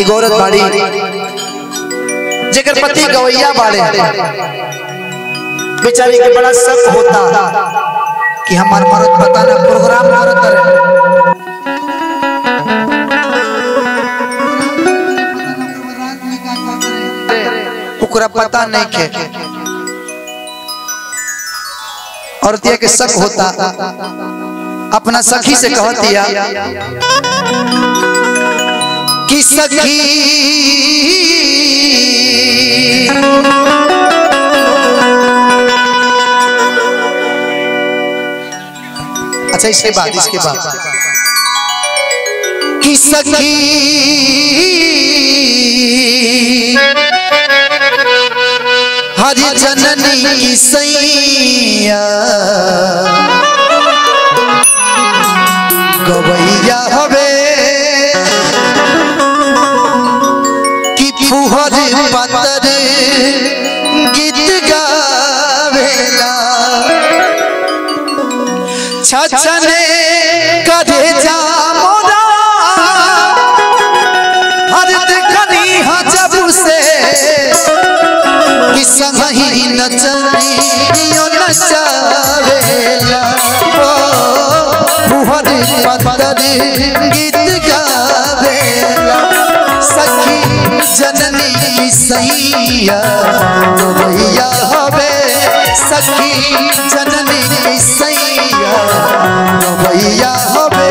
एगो औरत बाड़ी जेकर पति गवैया बाड़े बेचारी के बड़ा शक होता कि हमार मरद पता ना प्रोग्राम करत रहे ओकरा पता नहीं के और दिया के शक होता अपना सखी से कहतिया कि सखी अच्छा इसके बाद इसके बाद कि सखी हरि जननी की सैया गवैया हवे कि फुहर पतर गीत गावेला छछने करे जा मोरा हर देखनी हा जब से कि संगही नचनियो नचावेला ओ फुहर पतर गीत गावेला सखी जननी की सैया भैया हवे सखी जननी की सैया भैया हवे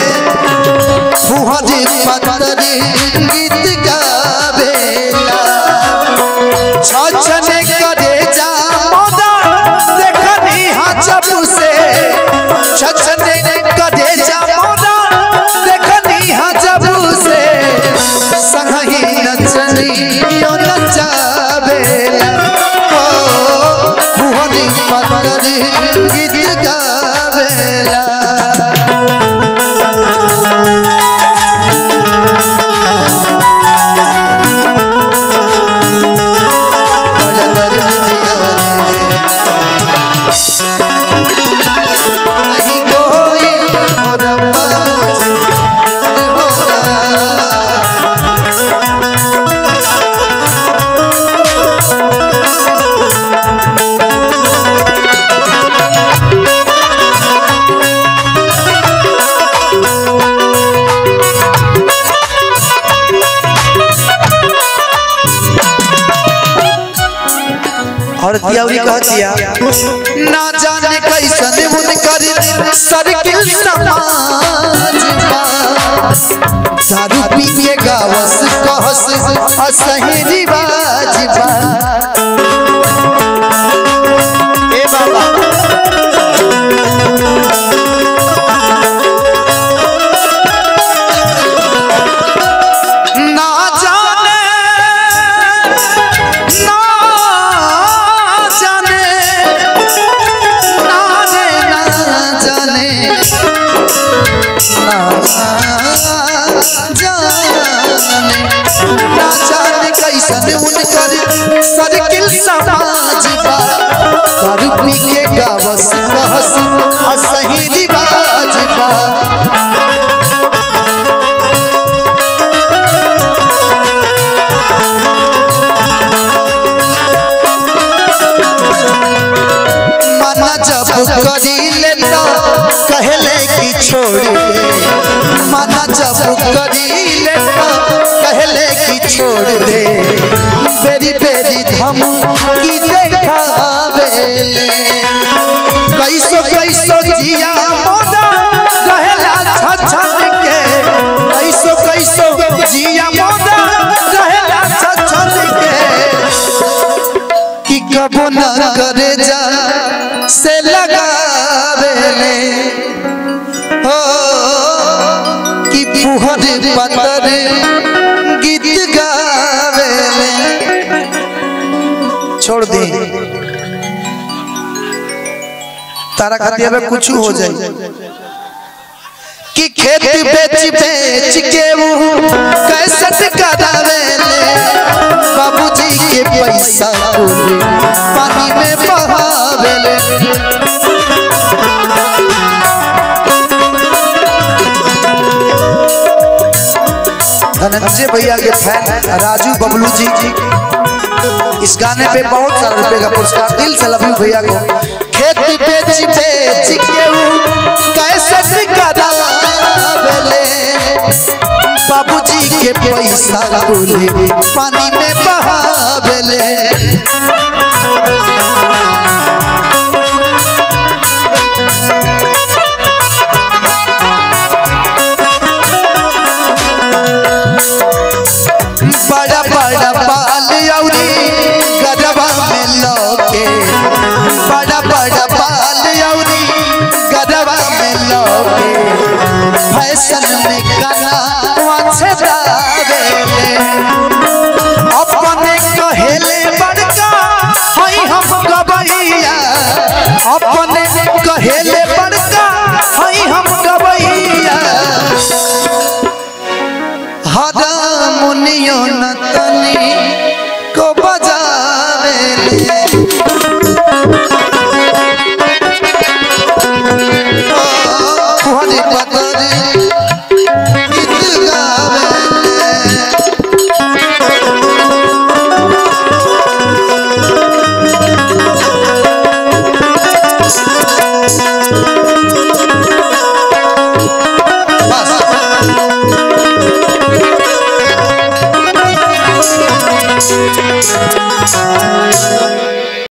फुहर पतर गीत गावेला छछने करे जा मोदा देखनी हा जब से छछने करे जा मोदा देखनी हा जब से संगही नचनी यो नचावेला ओ बुहरी पतर गीत गावेला नहीं कोई और पास होगा और दियावरी कह दिया ना जाने कैसन उनकर सर्किल समाज बा। दारू पी के गावस कहस असही रिवाज बा ए बाबा ना जाने ना जाने ना रे ना जाने ना जाने ना जाने कैसन उनकर सर्किल समाज बा दारू पी के गावस कहस असही रिवाज बा मना जब करी ले तो कहले कि छोड़ दे मना जब करी ले तो कहले कि छोड़ दे बेरी बेरी धम की देखावेले कैसो कैसो जिया मोदा कहला छछन के कैसो कैसो जिया मोदा कहला छछन के कि कबो न करे जा से लगावेले हो कि फुहर पतर गीत गावेले छोड़ दे तारा खातिर अब कुछ हो जाए कि खेत बेच बेच के वो कैसे करावेले बाबूजी के पैसा कुल पानी में बहावेले धनंजय धनंजय भैया के फैन राजू बबलू जी इस गाने पे बहुत सारा रुपए का पुरस्कार दिल से लव यू भैया को खेत बेच बेच के ऊ कैसे करावेले बाबूजी के पैसा बोले पानी में बहावेले बड़ा बड़ा बाल औरी गदबा में लौके बड़ा बड़ा बाल औरी गदबा में लौके फैशन में गाना अच्छे दावेले अपने कहेले बड़का हई हम गबैया अपने कहेले बड़का हई हम गबैया हारमोनियो न तनी को बजावे हरे पदरी